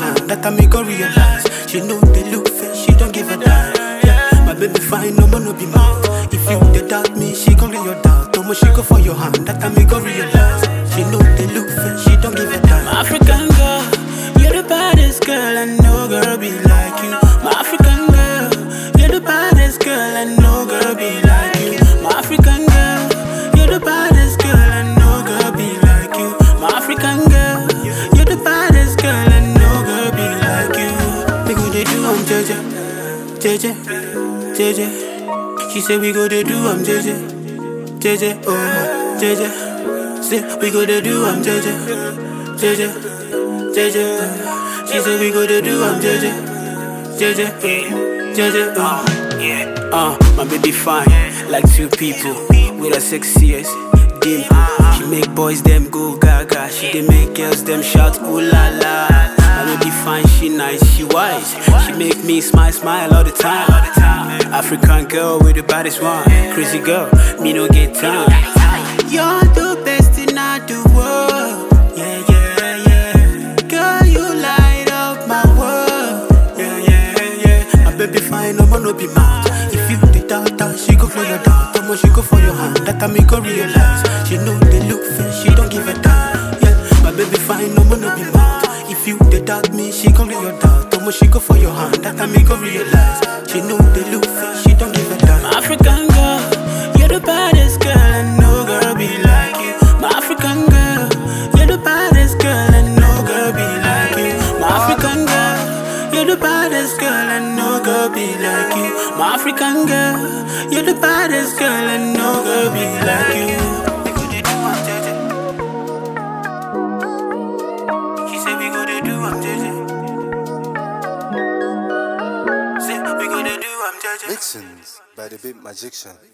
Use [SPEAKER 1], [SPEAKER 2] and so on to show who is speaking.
[SPEAKER 1] hand, that I make her realize. She know they look fair, she don't give a damn. Yeah, my baby fine, no man no be mad. If you they doubt me, she gon' clear your doubt. Tomo she go for your hand, that I make her realize. She know they look fair, she don't give a damn. My African girl, you're the baddest girl, I know girl be like you. My African girl, you're the baddest girl, I know girl be like you. My African girl, you're the baddest girl, I know girl be like you. My African girl, you're the baddest girl, I know girl be like you. We go they do I'm JJ, JJ, JJ. She say we go they do I'm JJ, JJ, oh JJ. Say we go they do I'm JJ, JJ, JJ. She say we go they do I'm JJ, JJ, JJ, oh yeah. Uh, my baby fine, like two people with a sexiest dim. She make boys them go gaga. She dey make girls them shout ooh la la. My baby fine, she nice, she wise. She make me smile, smile all the time. African girl with the baddest one, crazy girl, me no get time. You're the best in all the world. Yeah, yeah, yeah. Girl, you light up my world. Yeah, yeah, yeah. My baby fine, no man no be mad. If you the doubt her, she go for your doubt. Tomo she go for your hand. That I make her realize. She know they look fair, she don't give a damn. Yeah, my baby fine, no man no be mad. If you the doubt me, she gon' clear your doubt. Tomo she go for your hand. That I make her realize. She know they look fair, she don't give a damn. My African girl, you're the baddest girl, I know girl be like you. My African girl, you're the baddest girl, I know girl be like you. My African girl, you're the baddest girl, I know girl be like you. My African girl, you're the baddest girl, I know girl be like you. We go dey do am jeje. She say we go dey do am jeje. Say we go dey do am jeje.
[SPEAKER 2] Mixins by the Big Magician.